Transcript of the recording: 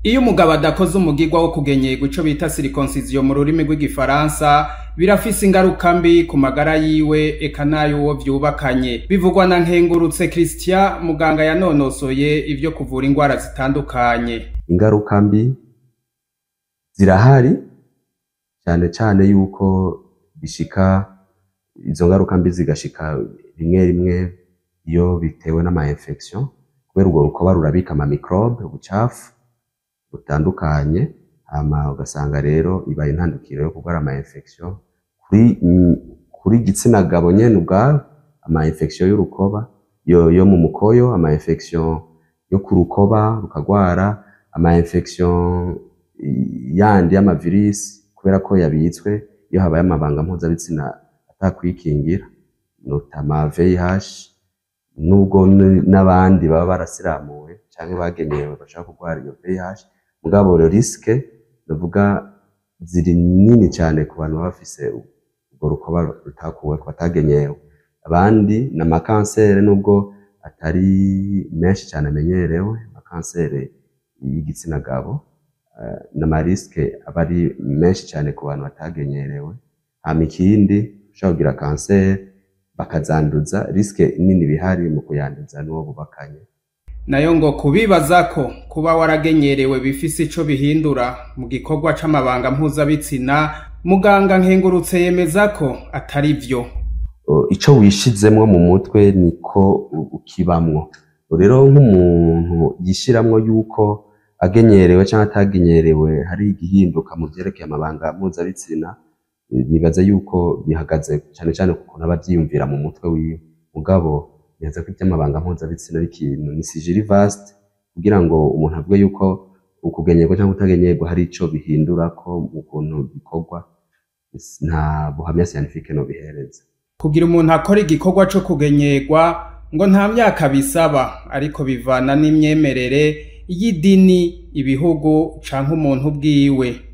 Iyo umugabo adakoze umugirwa wo kugenyerwa ico bita circoncision mu rurimi rw'igifaransa birafise ingaruka mbi ku magara yiwe eka n'ay'uwo vyubakanye bivugwa na Nkengurutse Christian muganga yanonosoye ivyo kuvura ingwara zitandukanye ingaruka mbi zirahari cane cane yuko bishika izo ngaruka mbi zigashika rimwe rimwe iyo bitewe n'ama infection kubera urwo rukoba rurabika ama microbe ubucafu butandukanye hama ugasanga rero ibaye intandukiro yo kurwara ama infection kuri mm, kuri igitsina gabo nyene ubwabo ama infection y'urukoba yo, yo mu mukoyo ama infection yo ku rukoba rukagwara ama infection yandi y'ama virus kubera ko yabitswe iyo habaye amabanga mpuzabitsina atakwikingira notama VIH nubwo n- n'abandi baba barasiramuwe canke bagenewe bashaka kurwara iyo VIH mugabo rero risque ndavuga ziri nini cane ku bantu baba bafise urwo rukoba rutakuwe batagenyewe abandi ni amakansere nubwo atari menshi cane amenyerewe amakansere y'igitsina gabo eh, n'amariske aba ari menshi cane ku bantu batagenyerewe hama ikindi ushobora kugira kanseri bakazanduza riske nini bihari mu kuyanduza n'uwo bubakanye nayo ngo kubibaza ko kuba waragenyerewe bifise ico bihindura mu gikorwa c'amabanga mpuzabitsina muganga Nkengurutse yemeza ko atari vyo O, ico wishizemwo mu mutwe niko u- ukibamwo rero nk'umuntu yishiramwo yuko agenyerewe canke atagenyerewe hari igihinduka mu vyerekeye amabanga mpuzabitsina eh, nibaza yuko bihagaze cane cane ku kuntu aba avyiyumvira mu mutwe wiwe mugabo nibaza ko ivy'amabanga mpuzabitsina ari ikintu ni sijiri vaste kugira ngo umuntu avuge yuko ukugenyerwa canke utagenyerwa hari ico bihindurako mu kuntu bikorwa nta buhamya scientifique nobihereza kugira umuntu akora igikorwa co kugenyerwa ngo nta myaka bisaba ariko bivana n'imyemerere y'idini ibihugu canke umuntu bwiwe